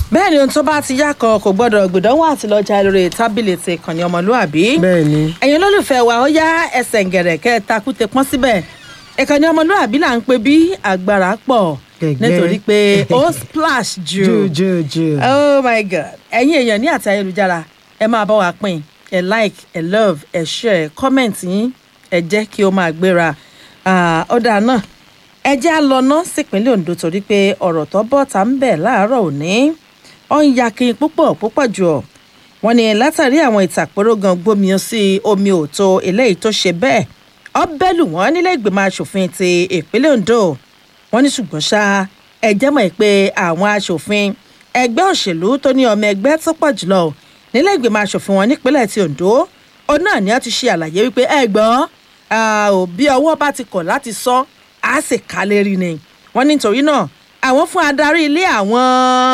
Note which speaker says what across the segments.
Speaker 1: bẹ́ẹ̀ ni ohun tó bá ti yá kan kò gbọ́dọ̀ gbìdánwò àti lọ́jà lórí tábìlì ti ìkànnì ọmọlúàbí.
Speaker 2: bẹ́ẹ̀ ni
Speaker 1: ẹ̀yin olólùfẹ́ wa ó yá ẹsẹ̀ ngẹ̀rẹ̀ kẹ́ ẹ takúte pọ́n síbẹ̀ ìkànnì ọmọlúàbí là ń pè bí agbára pọ̀
Speaker 2: Gẹ̀gẹ́.
Speaker 1: nítorí pé ó splash jù
Speaker 2: jù jù jù.
Speaker 1: oh my god ẹ̀yin èèyàn ní àti ayélujára ẹ máa bá wa pín ẹ like ẹ love ẹ share comment yín ẹ jẹ́ kí ó máa gbéra Ah, ọ̀dà náà ẹ jẹ́ á lọ ná sípínlẹ̀ Ondo torí pé ọ̀rọ̀ tó bọ́ ta ń bẹ̀ láàárọ̀ òní ó ń yakin púpọ̀ púpọ̀ jù ọ́ wọ́n ní látàrí àwọn ìtàkùrọ̀ gan gbómi sí omi òtó eléyìí tó ṣe bẹ́ẹ̀ ó bẹ́lù wọ́n nílé ìgbìmọ̀ asòfin ti ìpínlẹ̀ Ondo wọ́n ní ṣùgbọ́n ṣá ẹ jẹ́ mọ̀ pé àwọn asòfin ẹgbẹ́ òṣèlú tó ní ọmọ ẹgbẹ́ tó pọ̀ jùlọ nílé ìgbìmọ̀ asòfin wọn nípínlẹ̀ ti Ondo ó náà ni wọ́n ti ṣe àlàyé wípé ẹ gbọ́ ò bí ọwọ́ bá ti kọ̀ láti sọ á sì ká lérí ni wọ́n nítorí náà àwọn fún adarí ilé àwọn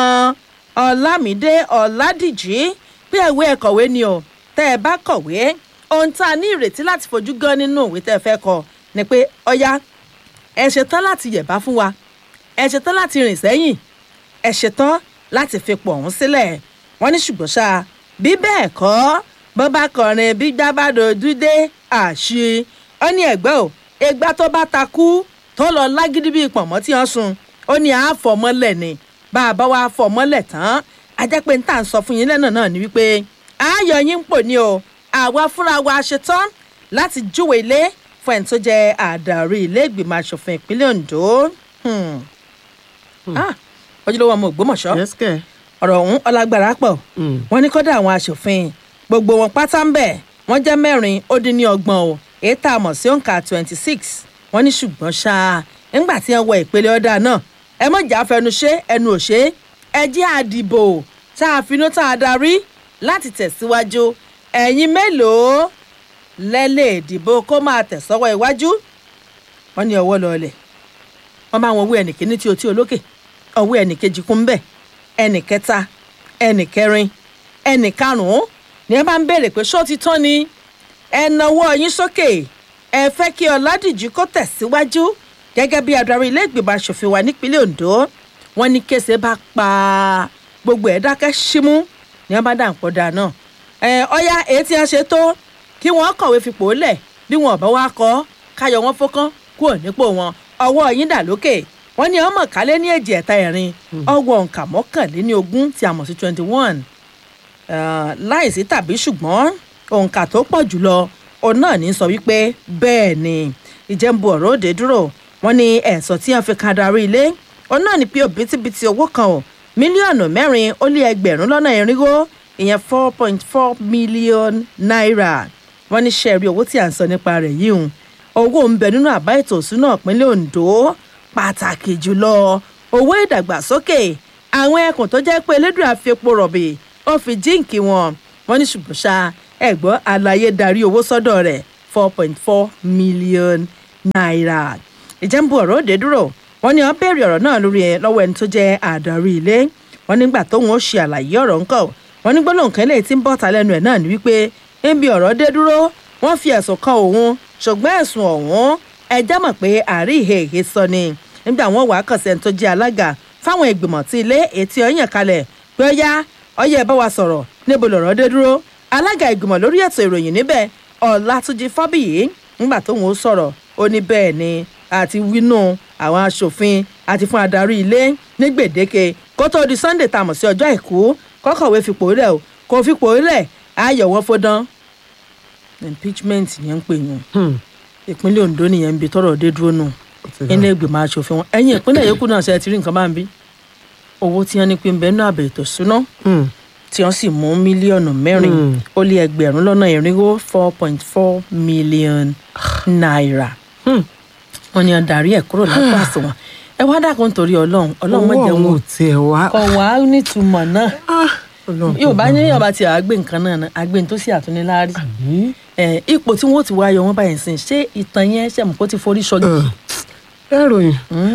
Speaker 1: Ọlámídé Ọládìjí pé ìwé ẹ̀kọ́wé ni o tẹ́ ẹ bá kọ̀wé ohun tá a ní ìrètí láti fojú gan nínú ìwé tẹ́ ẹ fẹ́ kọ ni pé ọ̀ya ẹ ṣetán láti yẹ̀bá fún wa ẹ ṣetán láti rìn sẹ́yìn ẹ ṣetán láti fi pọ̀ ọ̀hún sílẹ̀ wọ́n ní ṣùgbọ́n ṣá bí bẹ́ẹ̀ kọ́ bó bá kọrin bí gbábàdò dúdé àṣì ó ní ẹ̀gbẹ́ ò ẹgbà tó bá takú tó lọ lágídí bíi pọ̀nmọ́ tí wọ́n sun ó ní àáfọ̀mọ́lẹ̀ ni bá a bá wa fọ̀mọ́lẹ̀ tán a jẹ́ pé n tà ń sọ fún yín lẹ́nà náà ni wípé ayọ̀ yín ń pò ní o àwa fúnra wa ṣetán láti júwe ilé fún ẹni tó jẹ́ àdàrí ilé ìgbìmọ̀ asòfin ìpínlẹ̀ Ondo. Hmm. Ah, ojúlówó ọmọ Ògbómọ̀ṣọ́
Speaker 2: yes kẹ.
Speaker 1: ọ̀rọ̀ ọ̀hún ọlágbára pọ̀
Speaker 2: Mm.
Speaker 1: wọ́n ní kọ́dà àwọn aṣòfin gbogbo wọn pátá ń bẹ̀ wọ́n jẹ́ mẹ́rin ó dín ní ọgbọ̀n o èyí tá a mọ̀ sí òǹkà twenty six wọ́n ní ṣùgbọ́n ṣá nígbà tí wọ́n wọ ìpele ọ̀dà náà ẹ mọ̀ jà fẹnu ṣe ẹnu ò ṣe ẹ jẹ́ àdìbò tá a finú tá a darí láti tẹ̀síwájú ẹ̀yin mélòó lẹ́lẹ̀ ìdìbò kó máa tẹ̀sọ́wọ́ iwájú wọ́n ní ọwọ́ lọ́ọ̀lẹ̀ wọ́n bá wọn wú ẹnì kíní tí o tí o lókè ọwọ́ ẹnì kejì kún bẹ́ẹ̀ ẹnì kẹta ẹnì kẹrin ẹnì karùnún ni ẹ bá ń béèrè pé ṣó ti tán ni ẹ nawọ́ yín sókè ẹ fẹ́ kí ọládìjú kó tẹ̀síwájú gẹ́gẹ́ bí adarí ilé ìgbìmọ̀ asòfin wa nípínlẹ̀ ondo wọ́n ní kése bá pa gbogbo ẹ̀ dákẹ́ símú ni wọ́n bá dà ń pọ̀ dà náà ẹ ọ̀ya èyí tí a ṣe tó kí wọ́n kọ̀wé fipò lẹ̀ bí wọn ò bá wá kọ́ káyọ̀ wọn fọ́kán kúrò nípò wọn ọwọ́ yín dà lókè wọ́n ní ọmọ kálẹ̀ ní èjì ẹ̀ta ẹ̀rin ọwọ́ òǹkà mọ́kànléní ogún tí a mọ̀ sí twenty one láìsí tàbí ṣùgbọ́n òǹkà tó pọ̀ jùlọ òun náà ní sọ wípé bẹ́ẹ̀ ni ìjẹ́nbu ọ̀rọ̀ òde dúró wọ́n ní ẹ̀sọ́ tí wọ́n fi kan darí ilé òun náà ní pé òbítíbitì owó kan ò mílíọ̀nù mẹ́rin ó lé ẹgbẹ̀rún lọ́nà irinwó ìyẹn four point four million naira wọ́n ní sẹ́ẹ̀rí owó tí à ń sọ nípa rẹ̀ yìí hùn owó ń bẹ nínú àbá ètò ìsúná ìpínlẹ̀ Ondo pàtàkì jùlọ owó ìdàgbàsókè àwọn ẹkùn tó jẹ́ pé elédùn àfiepo rọ̀bì ó fi jíǹkì wọn wọ́n ní ṣùgbọ́n ṣá ẹ̀gbọ́n àlàyé darí owó sọ́dọ̀ rẹ̀ four point four million naira ìjẹ́nbu ọ̀rọ̀ òde dúró wọ́n ní wọ́n béèrè ọ̀rọ̀ náà lórí ẹ̀ lọ́wọ́ ẹni tó jẹ́ àdarí ilé wọ́n nígbà tóun ó ṣe àlàyé ọ̀rọ̀ ńkọ́ wọ́n ní gbólóhùn kan lè ti ń bọ̀ta lẹ́nu ẹ̀ náà ní wípé níbi ọ̀rọ̀ dé dúró wọ́n fi ẹ̀sùn kan òun ṣùgbọ́n ẹ̀sùn ọ̀hún ẹjẹ́ mọ̀ pé àárí ìhèhè sọ ni nígbà wọn wàá kàn sí ẹni tó jẹ́ alága fáwọn ìgbìmọ̀ tí ilé ètí ọyàn kalẹ̀ pé ó yá ọyẹ bá wa sọ̀rọ̀ níbo lọ̀rọ̀ dé dúró alága ìgbìmọ̀ lórí ètò ìròyìn níbẹ̀ ọ̀làtúnjì fábíyì nígbà tóun ó sọ̀rọ̀ ó ní bẹ́ẹ̀ ni àti wínú àwọn aṣòfin àti fún adarí ilé ní gbèdéke kó tó di sunday tá a mọ̀ sí ọjọ́ àìkú kọ́kọ̀wé fipò rẹ̀ o kò fipò rẹ̀ ayọ̀ wọn fọdán impeachment yẹn ń pè yàn ìpínlẹ̀ Ondo nìyẹn ń bi tọrọ dé dúró nù ilé ìgbìmọ̀ aṣòfin wọn ẹ̀yìn ìpínlẹ̀ yòókù náà ṣe ti rí nǹkan máa ń bí owó tí wọ́n ní pé ń bẹ nínú àbẹ̀ ètò ìṣúná tí wọ́n sì mú mílíọ̀nù mẹ́rin ó lé ẹgbẹ̀rún lọ́nà irinwó four point four million naira wọ́n ní adarí ẹ̀ kúrò lápá àsùnwọ̀n ẹ wá dákun torí Ọlọ́run Ọlọ́run má jẹ́
Speaker 2: owó
Speaker 1: wọn
Speaker 2: ọ̀hún tiẹ̀ wá.
Speaker 1: kọ̀ wá nítumọ̀ náà
Speaker 2: Ọlọ́run
Speaker 1: yóò bá
Speaker 2: kò
Speaker 1: ní
Speaker 2: gbà
Speaker 1: yóò bá ti àgbé nǹkan náà náà àgbé tó sì àtúnilárí
Speaker 2: mí.
Speaker 1: ẹ ipò tí wọn ó ti wá yọ wọn báyìí sìn ṣé ìtàn yẹn ṣe mọ̀ kó ti forí ṣọgì.
Speaker 2: ẹ ròyìn.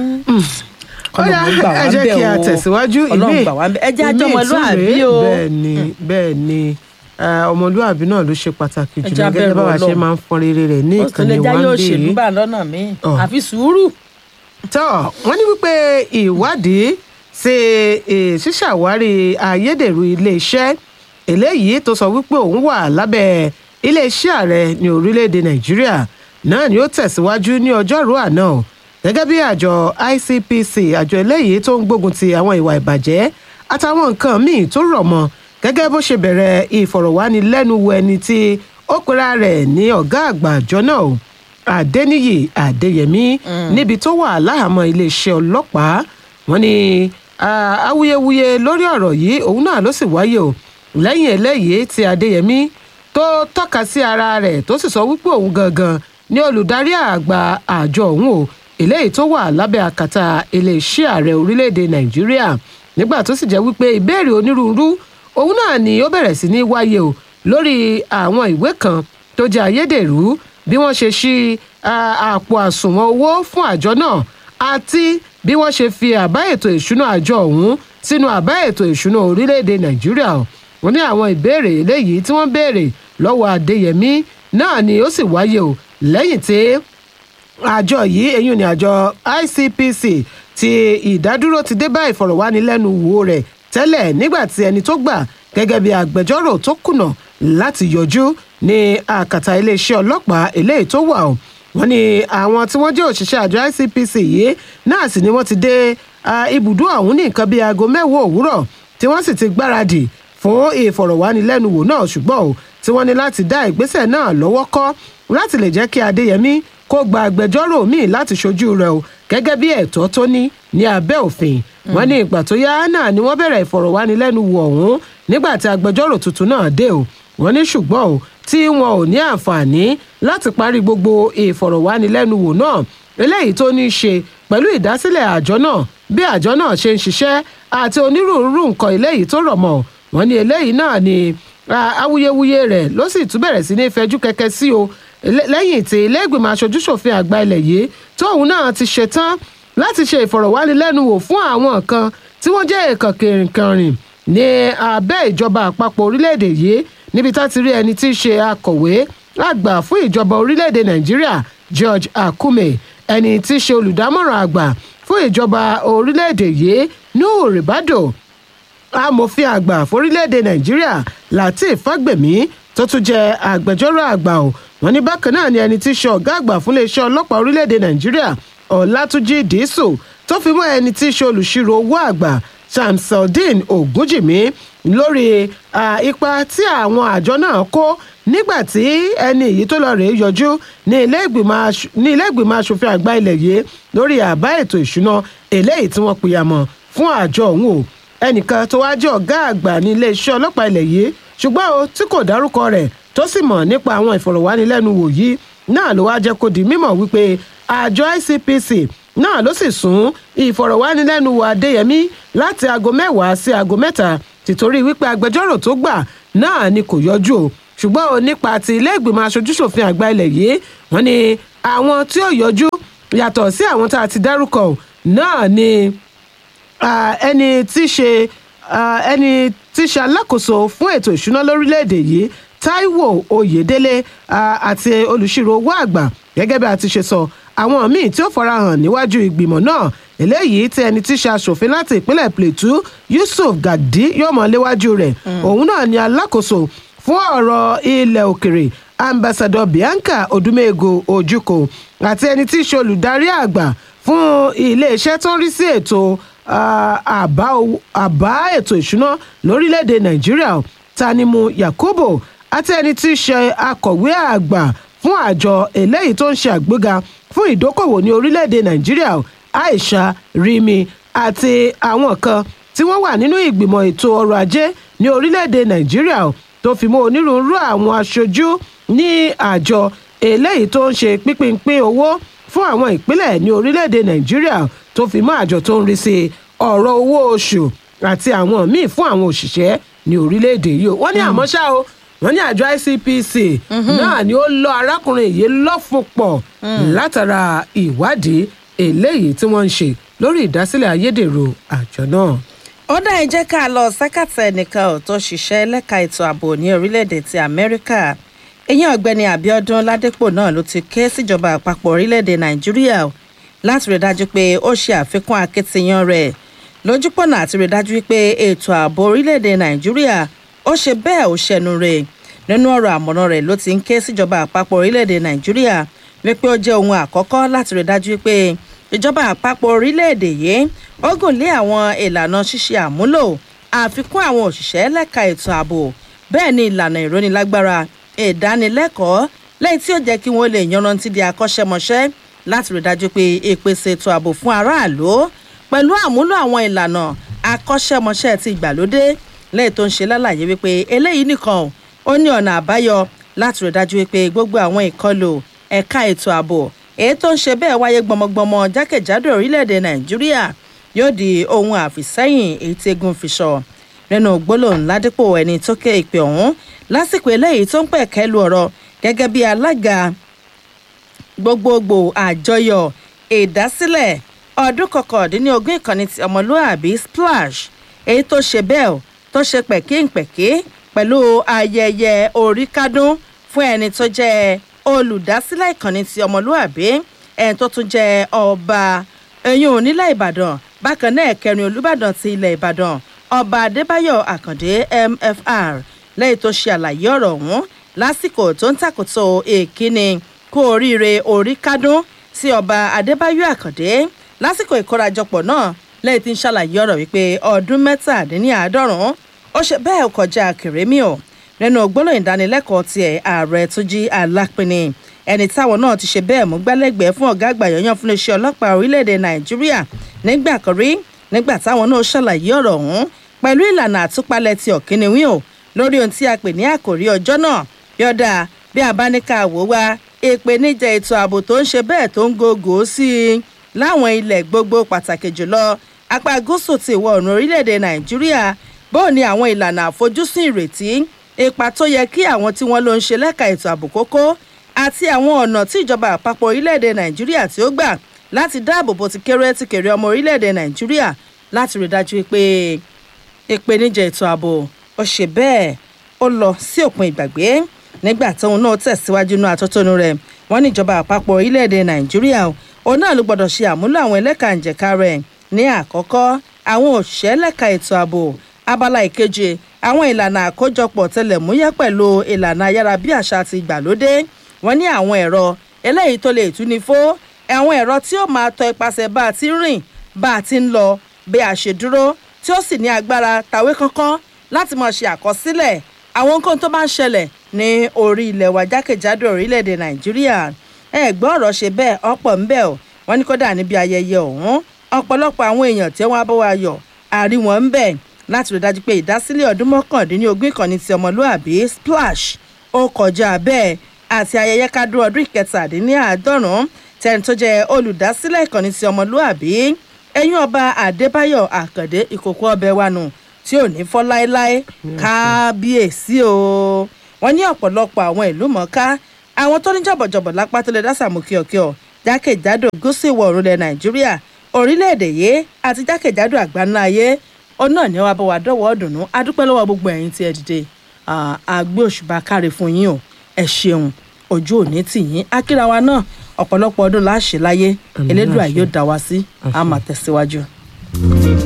Speaker 2: Ọ̀yá,
Speaker 1: Ọlọ́run gbà wá
Speaker 2: ẹ jẹ́
Speaker 1: bẹ́ẹ̀
Speaker 2: kí a
Speaker 1: o.
Speaker 2: tẹ̀síwájú
Speaker 1: Ọlọ́run gbà wá bẹ́ẹ̀ ẹ jẹ́
Speaker 2: ìmí
Speaker 1: àjọmọlúàbí
Speaker 2: ìtúre,
Speaker 1: o.
Speaker 2: bẹ́ẹ̀ ni bẹ́ẹ̀ ni eh, ọmọlúàbí náà ló ṣe pàtàkì
Speaker 1: Ẹ
Speaker 2: jùlọ
Speaker 1: jẹ́
Speaker 2: gẹ́gẹ́
Speaker 1: abẹ́rù
Speaker 2: báwa ṣe
Speaker 1: Ọlọ́run.
Speaker 2: máa ń fọn rere rẹ̀ ní
Speaker 1: ó sì lè
Speaker 2: ìkànnì
Speaker 1: jáyé
Speaker 2: wa ń
Speaker 1: òṣèlú
Speaker 2: bí
Speaker 1: bá lọ́nà míì
Speaker 2: Ọ̀.
Speaker 1: àfi sùúrù.
Speaker 2: tọ́ wọ́n ní wípé ìwádìí sí ṣíṣàwárí ayédèrú iléeṣẹ́ eléyìí tó sọ wípé òun wà lábẹ́ iléeṣẹ́ ààrẹ ní orílẹ̀-èdè nàìjíríà náà ni ó tẹ̀síwájú ní ọjọ́rú àná o gẹ́gẹ́ bí àjọ icpc àjọ eléyìí tó ń gbógun ti àwọn ìwà ìbàjẹ́ àtàwọn nǹkan míì tó rọ̀ mọ́ gẹ́gẹ́ bó ṣe bẹ̀rẹ̀ ìfọ̀rọ̀wánilẹ́nuwò ẹni tí ó pera rẹ̀ ní ọ̀gá àgbà àjọ náà o adẹniyì adéyẹmí níbi tó wà láhàámọ́ iléeṣẹ́ ọlọ́pàá wọ́n ní awuyewuye lórí ọ̀rọ̀ yìí òun náà ló sì wáyé o lẹ́yìn eléyìí tí adéyẹmí tó tọ́ka sí ara rẹ̀ tó sì sọ wípé òun gangan ní olùdarí àgbà àjọ òun o eléyìí tó wà lábẹ́ àkàtà iléeṣẹ́ ààrẹ orílẹ̀-èdè nàìjíríà nígbà tó sì jẹ́ wípé ìbéèrè onírúurú òun náà ni ó bẹ̀rẹ̀ sí ní wáyé o lórí àwọn ìwé kan tó jẹ́ ayédèrú bí wọ́n ṣe ṣí àpò àsùnwọ̀n owó fún àjọ náà àti bí wọ́n ṣe fi àbá ètò ìṣúná àjọ ọ̀hún sínú àbá ètò ìṣúná orílẹ̀-èdè nàìjíríà wọ́n ní àwọn ìbéèrè eléyìí tí wọ́n béèrè lọ́wọ́ adéyẹmí náà ni ó sì wáyé o lẹ́yìn tí àjọ yìí eyín ni àjọ icpc ti ìdádúró ti dé bá ìfọ̀rọ̀wánilẹ́nuwò rẹ̀ tẹ́lẹ̀ nígbà tí ẹni tó gbà gẹ́gẹ́ bí agbẹjọ́rò tó kùnà láti yọjú ní àkàtà iléeṣẹ́ ọlọ́pàá eléyìí tó wà o wọ́n ní àwọn tí wọ́n jẹ́ òṣìṣẹ́ àjọ icpc yìí náà sì ni wọ́n ti dé ibùdó ọ̀hún ní nǹkan bíi aago mẹ́wàá òwúrọ̀ tí wọ́n sì ti gbáradì fún ìfọ̀rọ̀wánilẹ́nuwò náà ṣùgbọ́n o tí wọ́n ní láti dá ìgbésẹ̀ náà lọ́wọ́ kọ́ láti lè jẹ́ kí adéyẹmí kó gba agbẹjọ́rò míì láti ṣojú rẹ̀ o gẹ́gẹ́ bí ẹ̀tọ́ tó ní ní abẹ́ òfin wọ́n ní ìgbà tó yá náà ni wọ́n bẹ̀rẹ̀ ìfọ̀rọ̀wánilẹ́nuwò ọ̀hún nígbà tí agbẹjọ́rò tuntun náà dé o wọ́n ní ṣùgbọ́n o tí wọn ò ní àǹfààní láti parí gbogbo ìfọ̀rọ̀wánilẹ́nuwò náà eléyìí tó ní í ṣe pẹ̀lú ìdásílẹ̀ àjọ náà bí àjọ náà ṣe ń ṣiṣẹ́ àti onírúurú nǹkan eléyìí tó rọ̀ mọ́ wọ́n ní eléyìí náà ni awuyewuye rẹ̀ ló sì tún bẹ̀rẹ̀ sí ní fẹjú kẹ̀kẹ́ sí o lẹ́yìn tí ilé ìgbìmọ̀ aṣojúṣòfin àgbà ilẹ̀ yìí tóun náà ti ṣetán láti ṣe ìfọ̀rọ̀wánilẹ́nuwò fún àwọn kan tí wọ́n jẹ́ èèkàn kìrìnkìrìn ní abẹ́ ìjọba àpapọ̀ orílẹ̀-èdè yìí níbi tá ti rí ẹni tí í ṣe akọ̀wé àgbà fún ìjọba orílẹ̀-èdè nàìjíríà george akume ẹni tí í ṣe olùdámọ̀ràn àgbà fún ìjọba orílẹ̀-èdè yìí nuhu ribado amòfin àgbà forílẹ̀-èdè nàìjíríà lateef fagbemi tó tún jẹ́ agbẹjọ́rò àgbà o wọ́n ní bákan náà ni ẹni tí í ṣe ọ̀gá àgbà fún iléeṣẹ́ ọlọ́pàá orílẹ̀-èdè nàìjíríà ọ̀làtúnjì dìísù tó fi mọ́ ẹni tí í ṣe olùṣirò owó àgbà shamsaldeen ogunjìmí lórí ipa tí àwọn àjọ náà kó nígbà tí ẹni èyí tó lọ rèé yọjú ní ilé ìgbìmọ̀ asòfin àgbà ilẹ̀ yìí lórí àbá ètò ìṣúná eléyìí tí wọ́n pìyàmọ̀ fún àjọ ọ̀hún o ẹnìkan tó wá jẹ́ ọ̀gá àgbà ní iléeṣẹ́ ọlọ́pàá ilẹ̀ yìí ṣùgbọ́n o tí kò dárúkọ rẹ̀ tó sì mọ̀ nípa àwọn ìfọ̀rọ̀wánilẹ́nuwò yìí náà ló wá jẹ́ kó di mímọ̀ wípé àjọ icpc náà ló sì sún ìfọ̀rọ̀wánilẹ́nuwò adéyẹmí láti aago mẹ́wàá sí aago mẹ́ta tìtorí wípé agbẹjọ́rò tó gbà náà ni kò yọjú o ṣùgbọ́n o nípa ti ilé ìgbìmọ̀ aṣojúṣòfin àgbà ilẹ̀ yìí wọ́n ní àwọn tí ó yọjú yàtọ̀ sí àwọn tá a ti dárúkọ náà ni ẹni tí ṣe ẹni tí ṣe alákòóso fún ètò ìṣúná lórílẹ̀‐èdè yìí taiwo oyèdélé àti olùṣirò owó àgbà gẹ́gẹ́ bí a ti ṣe sọ àwọn míì tí ó farahàn níwájú ìgbìmọ̀ náà eléyìí tí ẹni tí ṣe aṣòfin láti ìpínlẹ̀ plateau yusuf gadi yóò mọ̀ léwájú rẹ̀ òun náà ni alákòóso fún ọ̀rọ̀ ilẹ̀ òkèrè ambassador bianca odumego ojukwu àti ẹni tí í ṣe olùdarí àgbà fún iléeṣẹ́ tó ń rí sí ètò àbá ètò ìṣúná lórílẹ̀‐èdè nàìjíríà tanimu yakubu àti ẹni tí í ṣe akọ̀wé àgbà fún àjọ eléyìí tó ń ṣe àgbéga fún ìdókòwò ní orílẹ̀‐èdè nàìjíríà aisha rimi àti àwọn kan tí wọ́n wà nínú ìgbìmọ̀ ètò ọrọ̀ ajé ní orílẹ̀‐èdè nàìjíríà tó fi mọ́ onírúurú àwọn aṣojú ní àjọ eléyìí tó ń ṣe pínpínpín owó fún àwọn ìpínlẹ̀ ní orílẹ̀‐èdè nàìjíríà tó fi mọ́ àjọ tó ń rí sí ọ̀rọ̀ owó oṣù àti àwọn míì fún àwọn òṣìṣẹ́ ní orílẹ̀‐èdè yìí wọ́n ní àmọ́ ṣá o wọ́n ní àjọ icpc náà ni ó lọ arákùnrin yìí lọ́fun pọ̀ látara ìwádìí eléyìí tí wọ́n ń ṣe lórí ìdásílẹ̀ ayédèrú àjọ náà.
Speaker 1: ó dá ẹ jẹ́ ká lọ sẹ́kàtà ẹnìkan ò tó ṣiṣẹ́ lẹ́ka ètò ààbò ní orílẹ̀-èdè ti amẹ́ríkà ìyẹn ọ̀gbẹ́ni abiodun ládépò náà ló ti ké síjọba àpapọ̀ orílẹ̀-èdè nàìjíríà láti rí dájú pé ó ṣe àfikún akitiyan rẹ̀ lójúpọ̀nà àti rí dájú wípé ètò ààbò orílẹ̀-èdè nàìjíríà ó ṣe bẹ́ẹ̀ ó ṣẹnu rẹ̀ nínú ọ̀rọ̀ àmọ̀ràn rẹ̀ ló ti ń ké síjọba àpapọ̀ orílẹ̀-èdè nàìjíríà wípé ó jẹ́ ohun àkọ́kọ́ láti rí dájú wípé ìjọba àpapọ̀ orílẹ̀-èdè yìí ó gùn lé àwọn ìlànà ṣíṣe àmúlò àfikún àwọn òṣìṣẹ́ lẹ́ka ètò ààbò bẹ́ẹ̀ ni ìlànà ìrónilágbára ìdánilẹ́kọ̀ọ́ lẹ́yìn tí ó jẹ́ kí wọ́n lè yanrantí di akọ́ṣẹ́mọṣẹ́ láti rí dájú pé ìpèsè ètò ààbò fún aráàlú pẹ̀lú àmúlò àwọn ìlànà akọ́ṣẹ́mọṣẹ́ ti ìgbàlódé lẹ́yìn tó ń ṣe lálàyé wípé eléyìí nìkan ó ní ọ̀nà àbáyọ láti rí dájú wípé gbogbo àwọn ìkọlù ẹ̀ka ètò ààbò èyí tó ń ṣe bẹ́ẹ̀ wáyé gbọmọgbọmọ jákèjádò orílẹ̀-èdè nàìjíríà yóò di ohun àfìsẹ́yìn èyí tí egun fi sọ nínú gbólóhùn ládípò ẹni tó ké ìpè ọ̀hún lásìkò eléyìí tó ń pẹ̀kẹ́ lu ọ̀rọ̀ gẹ́gẹ́ bí alága gbogbogbò àjọyọ̀ ìdásílẹ̀ ọdún kọkàndínlógún ìkànnì ti ọmọlúàbí splash èyí tó ṣe bẹ́ẹ̀ tó ṣe pẹ̀kínpẹ̀kí pẹ̀lú ayẹyẹ oríkádún fún ẹni tó jẹ́ olùdásílẹ̀ ìkànnì ti ọmọlúàbí ẹni tó tún jẹ́ ọba ẹ̀yìn onílẹ̀ ìbàdàn bákan náà kẹrin olùbàdàn ti ilẹ̀ ìbàdàn ọba adébáyọ̀ àkàndé mfr lẹ́yìn tó ṣe àlàyé ọ̀rọ̀ ọ̀hún lásìkò tó ń tàkòtò èkíni kú oríire orí kádún sí ọba adébáyọ̀ àkàndé lásìkò ìkórajọpọ̀ náà lẹ́yìn tí ń ṣàlàyé ọ̀rọ̀ wípé ọdún mẹ́tàdínláàádọ́rùn-ún ó ṣe bẹ́ẹ̀ kọjá kèrémì ọ̀ nínú gbólóhùn ìdánilẹ́kọ̀ọ́ tiẹ̀ ààrẹ tó jí alápinni ẹni táwọn náà ti ṣe bẹ́ẹ̀ mú gbálẹ́gbẹ̀ẹ́ fún ọ̀gá àgbà yọ̀yàn fún iṣẹ́ ọlọ́pàá orílẹ̀-èdè nàìjíríà nígbà kan rí nígbà táwọn náà ṣàlàyé ọ̀rọ̀ ọ̀hún pẹ̀lú ìlànà àtúpalẹ̀ ti ọ̀kíniwín o lórí ohun tí a pè ní àkòrí ọjọ́ náà yọ̀dà bí a bá ní ká wò wá ìpèníjà ètò ààbò tó ń ṣe bẹ́ẹ̀ tó ń gògó sí i láwọn ilẹ̀ gbogbo pàtàkì jùlọ apá gúúsù ti ìwọ̀ oòrùn orílẹ̀-èdè nàìjíríà bóò ni àwọn ìlànà àfojúsùn ìrètí ipa tó yẹ kí àwọn tí wọ́n ló ń ṣe lẹ́ka ètò ààbò kókó àti àwọn ọ̀nà tí ìjọba àpapọ̀ orílẹ̀-èdè nàìjíríà tí ó gbà láti dáàbò bo ti kéré ti kéré ọmọ orílẹ̀-èdè nàìjíríà láti rí dájú pé ìpèníjà ètò ààbò ó ṣe bẹ́ẹ̀ ó lọ sí òpin ìgbàgbé nígbà tóun náà tẹ̀síwájú inú atótónu rẹ̀ wọ́n ní ìjọba àpapọ̀ orílẹ̀-èdè nàìjíríà òun náà ló gbọ́dọ̀ ṣe àmúlò àwọn ẹlẹ́ka ìjẹ̀ka rẹ̀ ní àkọ́kọ́ àwọn òṣìṣẹ́ lẹ́ka ètò ààbò abala ìkeje àwọn ìlànà àkójọpọ̀ tẹlẹ̀múyẹ́ pẹ̀lú ìlànà ayárabíàṣá ti ìgbàlódé wọ́n ní àwọn ẹ̀rọ eléyìí tó lè túni fó àwọn ẹ̀rọ tí ó máa tọ ipasẹ̀ bá a ti rìn bá a ti ń lọ bí a ṣe dúró tí ó sì ní agbára tàwé kankan láti máa ṣe àkọsílẹ̀ àwọn nǹkan tó bá ń ṣẹlẹ̀ ní orí ilẹ̀ wa jákèjádò orílẹ̀-èdè nàìjíríà ẹ̀gbọ́n ọ̀rọ̀ ṣe bẹ́ẹ̀ ọ̀pọ̀ ń bẹ̀ ọ́ wọ́n ní kódà níbi ayẹyẹ ọ̀hún ọ̀pọ̀lọpọ̀ àwọn èèyàn tí wọ́n á bọ́ wa yọ̀ àrí wọn ń bẹ̀ láti rí dájú pé ìdásílẹ̀ ọdún mọ́kàndínlógún ìkànnì ti ọmọlúàbí splash ó kọjá bẹ́ẹ̀ àti ayẹyẹ kádùn ọdún ìkẹtàdínláàádọ́rùn tẹni tó jẹ́ olùdásílẹ̀ ìkànnì ti ọmọlúàbí ẹ̀yìn ọba adébáyọ̀ àkàndé ìkòkò ọbẹ̀ wa nù tí ò ní fọ́ láéláé kábíyèsí o wọ́n ní ọ̀pọ̀lọpọ̀ àwọn ìlú mọ̀ọ́ká àwọn tó ní jọ̀bọ̀jọ̀bọ̀ lápá tó lè dá sàmú kíọ̀kíọ̀ jákèjádò gúúsù ìwọ̀ oòrùn ilẹ̀ nàìjíríà orílẹ̀-èdè yìí àti jákèjádò àgbáńlá ayé òun náà ni wàá bá wa dọ́wọ́ ọ̀dùnnú adúpẹ́ lọ́wọ́ gbogbo ẹ̀yin tí ẹ dìde àgbé òṣùbà káre fún yín o ẹ ṣeun ojú òní tì yín akírawa náà ọ̀pọ̀lọpọ̀ ọdún láṣẹ láyé elédùà yóò dá wa sí àmà tẹ̀síwájú.